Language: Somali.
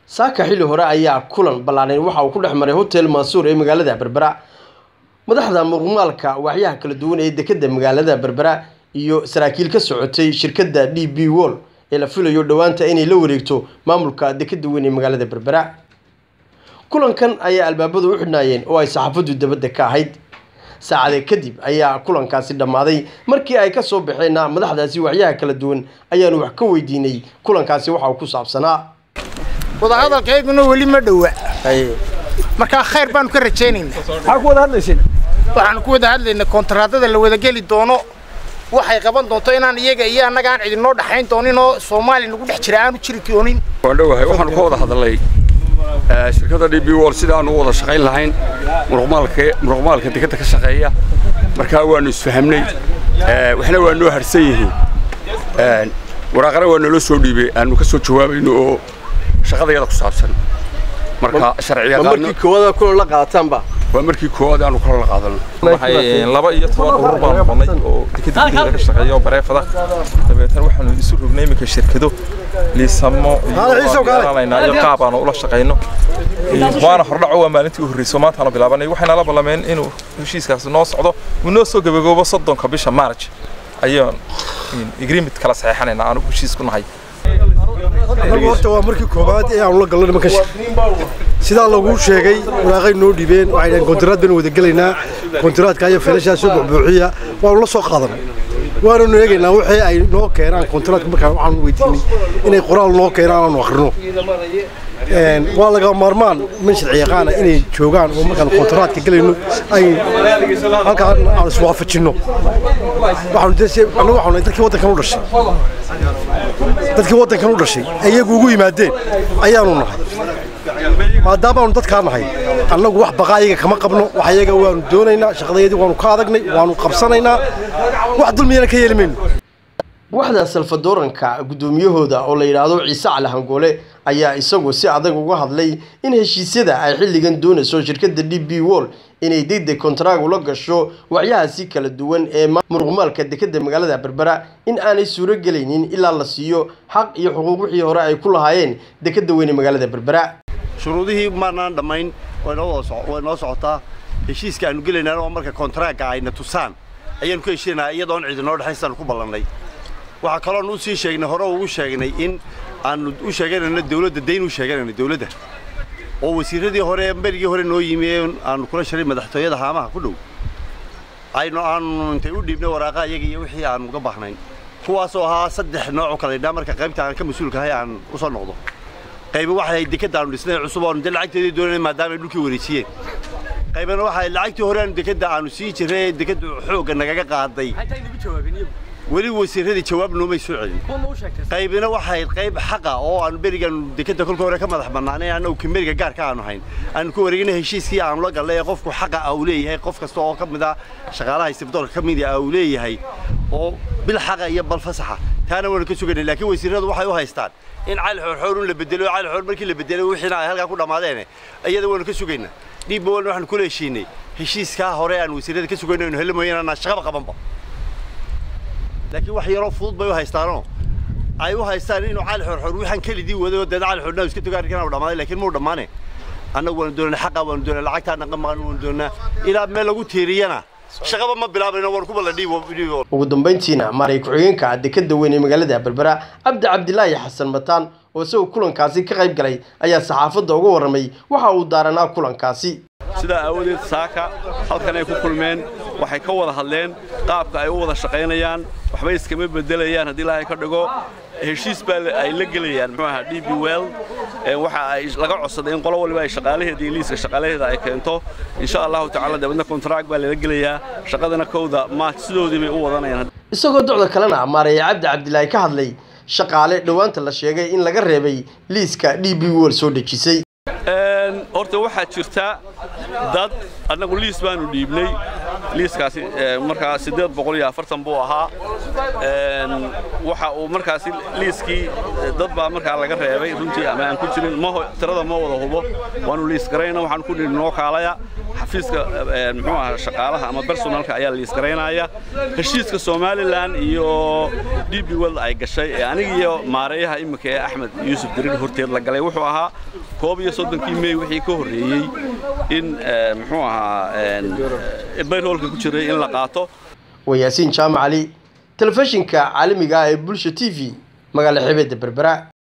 saaka xilli hore ayaa kulan ballaaneyn waxa uu ku dhex maray hotel mansuur ee magaalada berbera madaxda muqmaalka waaxyaha kala duwan ee dekedda magaalada berbera iyo saraakiil ka socotay shirkadda d b wall ee la filayo dhowaanta inay la wareegto maamulka dekedda weyn ee magaalada berbera kulankan ayaa albaabadu u xidhnaayeen oo ay saxaafaddu dabadda ka ahayd saacade kadib ayaa kulankaasi dhammaaday markii ay ka soo baxeenna madaxdaasi waxyaha kala duwan ayaanu wax ka weydiinay kulankaasi waxa uu ku saabsanaa wadahadalkayguna weli ma dhowa markaa khayr baanu ka rajaynaynaa maxaa ku wada hadlayseen waxaanu ku wada hadlaynaa kontraadada la wadageli doono waxay qaban doonto inaan iyaga iyo annaga aan cidinoo dhaxayn doonin oo soomaaliya nagu dhex jira aanu jiri doonin waan dhowahay waxaanu ka wada hadalnay shirkadda d b wall sida aanu u wada shaqayn lahayn muruqmaalka muruqmaalka dekedda ka shaqeeya markaa waanu isfahamnay waxna waa noo harsan yihiin waraaqana waa naloo soo dhiibay aanu ka soo jawaabayno oo shaqadayada ku saabsan marka sharciyaqaano markii koowaad kulan la qaataanba waa markii koowaad aanu kala la qaadano waxay laba iyo toban urur baan noqonnay oo dekedda gudaheeda ka shaqeeya oo bareefada dabeetana waxaanu isu rognay iminka shirkado liisamo iyo iyo qaab aanu ula shaqayno waana hordhaco waa maalintii u horreysay maantaanu bilaabanay waxayna la ballameen inuu heshiiskaasi noo socdo uu noo soo gabagoobo soddonka bisha march ayaan agreement kala saxeexanayna aanu heshiis ku nahay anagu horta waa markii koowaad ee aanu la galno nimanka sidaa lagu sheegay waraaqay noo dhibeen waxay dhaheen kontiraad baynu wada gelaynaa kontiraadka iyo filashaa soo buuxbuuxiya waanu la soo qaadanay waananu eegaynaa wixii ay noo keenaan kontiraadka markaa waxaanu weydiinay inay qoraal noo keenaan aanu akhrino waa laga maarmaan min sharci yaqaana inay joogaan oo markaan kontiraadka gelayno ay halkaan aan iswaafajinno waxaanu dese annagu waxaanu dadkii waddankan u dhashay dadkii waddankan u dhashay iyagu ugu yimaadeen ayaanu nahay maadaamaanu dadkaa nahay annagu wax baqa ayaga kama qabno wax ayaga waanu doonaynaa shaqadayadii waanu ka adagnay waanu qabsanaynaa wax dulmiyana ka yeeli mayno waxda salfadooranka guddoomiyahooda oo la yidhaahdo ciise cali hangoole ayaa isagu si adag uga hadlay in heshiisyada ay xilligan doonayso shirkadda d b wall inay degdeg kontraag ula gasho waxyahaasi kala duwan ee muruqmaalka dekedda magaalada berbera in aanay suuro gelaynin ilaa la siiyo xaq iyo xuquuq wixii hore ay ku lahaayeen dekedda weyne magaalada berbera shuruudihii maanaan dhammayn way noo socotaa heshiiska aanu gelaynaan oo marka kontraagga ayna tusaan ayaanu ka heshiinayaa iyadoon cidinoo dhexaysaanu ku ballannay waxaa kaloon u sii sheegnay hore ugu sheegnay in aanu u sheeganayno dawladda dayn u sheeganayno dawladda oo wasiirradii hore berigii hore noo yimi ee aanu kula shiray madaxtooyada haamaha ku dhow aynu aanu intay u dhiibnay waraaqa iyaga iyo wixii aanu uga baahnayn kuwaasoo ahaa saddex nooc oo kala idhaa marka qaybta aan ka mas-uulkahay aan u soo noqdo qayba waxay dekedda aanu dhisnay cusub oonu dee lacagteedii doonanay maadaama ay dhulkii wareejiyeen qaybana waxay lacagtii hore aanu dekedda aanu sii jirray ee dekeddu xoogga nagaga qaaday weli wasiiradii jawaab noomay soo celin qaybina waxay qayb xaqa oo aanu berigan dekedda kolka hore ka madax bannaanay annagu kimeriga gaarka aanu hayn aanu ku wareegina heshiiskii aanu la gallay ee qofku xaqa uu leeyahay qof kasta oo ka mid ah shaqaalaha isbitaalka ka mid ah uu leeyahay oo bil xaqa iyo bal fasaxa taana waanu ka sugaynay laakiin wasiiradu waxay u haystaan in cali xoorxoor un la bedelo cali xoor markii la bedelay wixiina ay halkaa ku dhammaadeen iyada waanu ka sugaynaa dhiibba walna waxaanu kula heshiinay heshiiskaa hore aan wasiirada ka sugayno aynu heli mooyaan anaan shaqaba qabanba laakiin wax yaroo fudud bay u haystaanoo ay u haystaan inuu cali xoorxoor waxaan kelidii waday oo deed cali xoornaa iska togaarkan uu dhammaaday laakiin muu dhammaane annagu waanu doonaa xaqa waanu doonaa lacagtaa naqa maqan waanu doonaa ilaa meel lagu tiiriyana shaqaba ma bilaabayno waanu ku balla dhiibo ugu dambayntiina maaray ku-xigeenka dekedda weyn ee magaalada berbera cabdi cabdilaahi xasan mataan oo isagoo kulankaasi ka qayb galay ayaa saxaafadda uga warramay waxa uu daaranaa kulankaasi sidaa aawadeed saaka halkan ay ku kulmeen waxay ka wada hadleen qaabka ay u wada shaqaynayaan waxbay iskama beddelayaan haddii ilaahay ka dhigo heshiis baa ay la gelayaan muxuu ahaa d b well waxa ay laga codsaday in qolo waliba ay shaqaalaheeda iyo liiska shaqaalaheeda ay keento insha allahu tacaala dabeedna kontraag baa lala gelayaa shaqadana kowda maart sidoodii bay u wadanayaan isagoo docda kalena maareeye cabdi cabdilaahi ka hadlay shaqaale dhowaanta la sheegay in laga reebay liiska d b wall soo dhejisay horta waxaa jirta dad annagu liis baanu dhiibnay liiskaasi markaa siddeed boqol iyo afartan buu ahaa waxa uu markaasi liiskii dad baa markaa laga reebay runtii ama aan ku jirin ma tirada ma wada hubo waanu liis garayna waxaan ku nidhi noo kaalaya xafiiska muxuu ahaa shaqaalaha ama personalka ayaa liisgaraynaya heshiiska somalilan iyo d b world ay gashay ee aniga iyo maareeyaha iminka ee axmed yuusuf dirir horteed la galay wuxuu ahaa koob iyo soddonkii mey wixii ka horreeyey in muxuu ahaa bayroolka ku jiray in la qaato waa yaasiin jaamac cali telefishinka caalamiga ah ee bulsha t v magaala xebeedda berbera